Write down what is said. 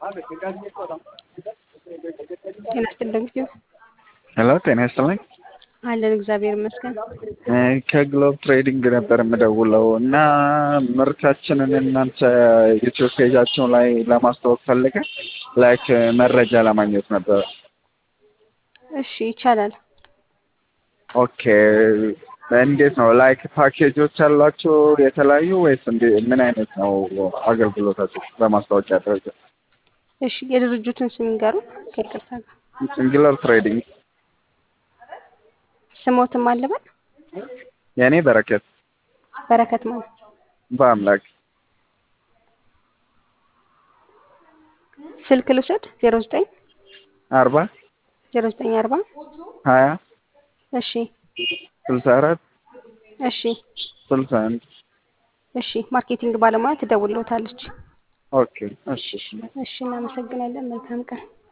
ጤና ይስጥልኝ ጊዜው ሄሎ ጤና ይስጥልኝ። አለን እግዚአብሔር ይመስገን። ከግሎብ ትሬዲንግ ነበር የምደውለው እና ምርታችንን እናንተ ዩቲዩብ ፔጃቸው ላይ ለማስተዋወቅ ፈልገ ላይክ መረጃ ለማግኘት ነበር። እሺ ይቻላል። ኦኬ እንዴት ነው ላይክ ፓኬጆች አሏቸው የተለያዩ ወይስ እንዴ ምን አይነት ነው አገልግሎታቸው በማስታወቂያ ደረጃ? እሺ የድርጅቱን ስም ይንገሩ ከይቅርታ ጋር ግሎብ ትሬዲንግ ስሞትም አለበት የእኔ በረከት በረከት ማለት በአምላክ ስልክ ልውሰድ ዜሮ ዘጠኝ አርባ ዜሮ ዘጠኝ አርባ ሀያ እሺ ስልሳ አራት እሺ ስልሳ አንድ እሺ ማርኬቲንግ ባለሙያ ትደውልዎታለች። ኦኬ እሺ እሺ እሺ እናመሰግናለን። መልካም ቀን